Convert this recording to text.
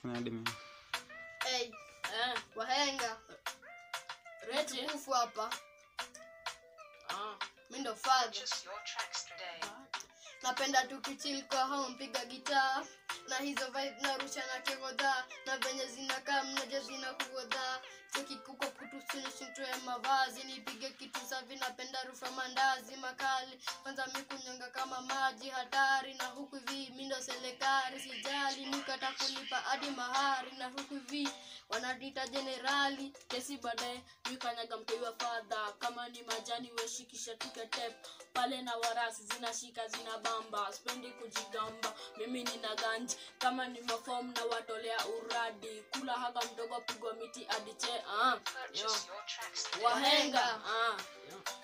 Kuna hadi mimi. hey, Eh, wahenga Rete. tukufu hapa Ah. mi ndo father Purchase your tracks today. napenda tukichil kwa hao mpiga gitaa na hizo vibe narusha na kegodha na venye zinakaa mnaja zina kugodha chekikuko kutusunishutoe mavazi nipige kitu safi napenda rufa mandazi makali kwanza mikunyonga kama maji hatari na huku hivi mindo selekari sijali nikata kulipa hadi mahari na huku hivi wanadita jenerali kesi baadaye mikanyaga mteiwa fadha kama ni majani weshikisha tuketep pale na warasi zinashika zina bamba spendi kujigamba mimi nina ganji kama ni mafom na watolea uradi kula haga mdogo pigwa miti adiche ah, yo. Purchase your tracks today. wahenga ah, yo.